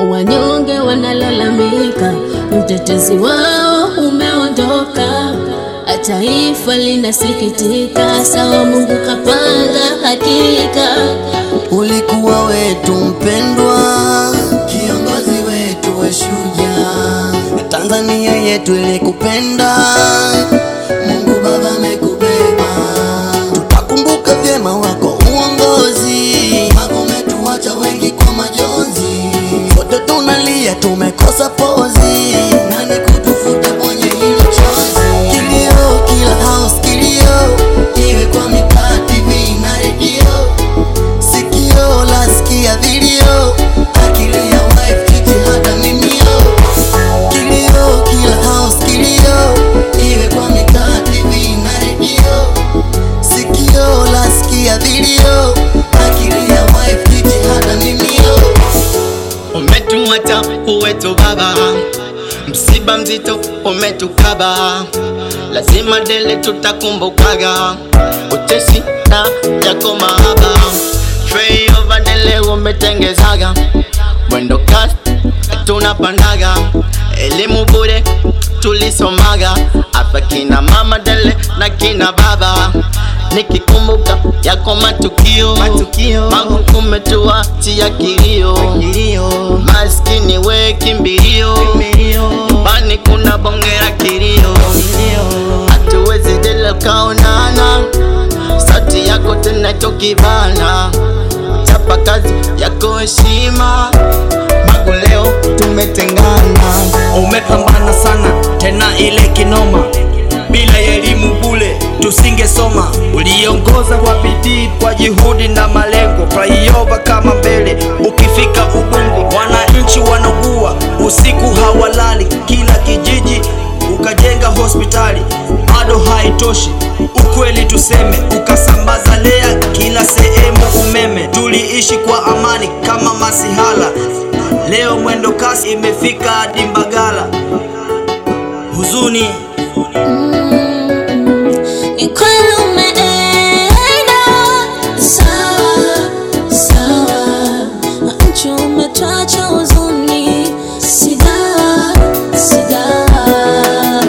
wanyonge wanalalamika, mtetezi wao umeondoka, taifa linasikitika. Sawa, Mungu kapanga hakika. Ulikuwa wetu mpendwa, kiongozi wetu we shujaa, Tanzania yetu ilikupenda, Mungu Baba amekubeba, tutakumbuka vyema wako uongozi, wako umetuacha wengi kwa majonzi, wote tunalia, tumekosa pozi, nani kutufuta kwenye hilo chozi? Kilio kila house, kilio iwe kwa mitaa, TV na redio sikio lasikia vilio, akili ya wife jitihada mimio, kilio kila house kilio, iwe kwa mitaa, TV na redio, sikio lasikia vilio, akili ya wife jitihada mimio. Umetuacha uwetu baba, msiba mzito umetukaba, lazima dele tutakumbukaga, utesi na yako mahaba, flyover dele umetengezaga, mwendo kasi tunapandaga, elimu bure tulisomaga, hapa kina mama dele na kina baba nikikumbuka yako matukio, matukio. Mangu kumetuachia kilio, kilio. Maskini we kimbilio, nyumbani kuna bongera kilio, hatuwezi dele kaonana, sauti yako tena chokibana, chapa kazi yako heshima, Mangu leo tumetengana. Umepambana sana tena ile kinoma, bila ya elimu bule tusingesoma. Uliongoza kwa bidii, kwa juhudi na malengo, flyover kama mbele. Ukifika Ubungo, wananchi wanaugua usiku hawalali, kila kijiji ukajenga hospitali, bado haitoshi. Ukweli tuseme, ukasambaza lea kila sehemu umeme. Tuliishi kwa amani kama masihala, leo mwendo kasi imefika hadi Mbagala. Huzuni Ni kweli umeenda sawa sawa, nchi umetuacha huzuni, si dawa si dawa.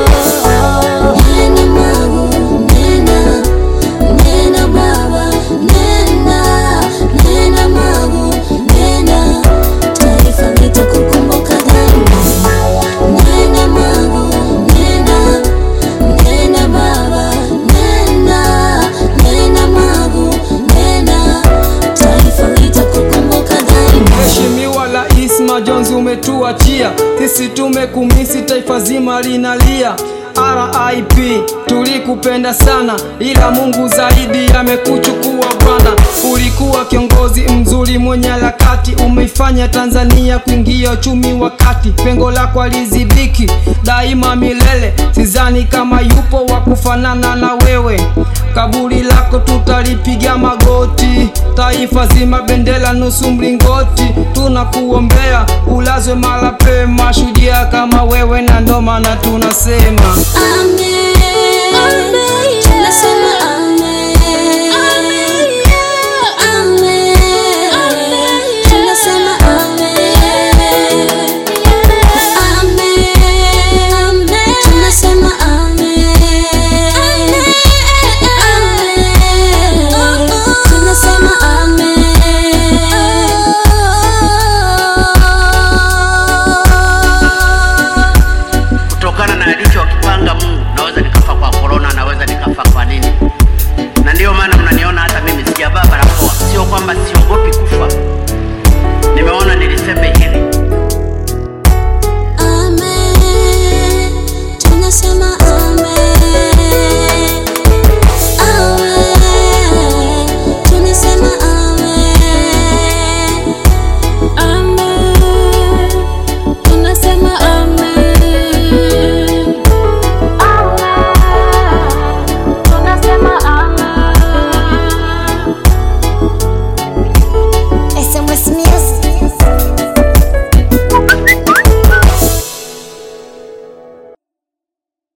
Nena Magu, nena nena baba, nena nena Magu, nena taifa litakukumbuka daima. Nena Magu, nena Nena baba, nena, nena Magu, nena, taifa litakukumbuka daima. Mheshimiwa Rais Majonzi umetuachia sisi, tumekumisi taifa zima linalia. RIP, tulikupenda sana, ila Mungu zaidi amekuchukua bwana. Ulikuwa kiongozi mzuri mwenye harakati, umeifanya Tanzania kuingia uchumi wa kati. Pengo lako alizibiki daima milele, sidhani kama yupo wa kufanana na wewe. Kaburi lako tutalipiga magoti, taifa zima bendera nusu mlingoti. Tunakuombea ulazwe mara pema, shujaa kama wewe, na ndo maana tunasema Amen. Tunasema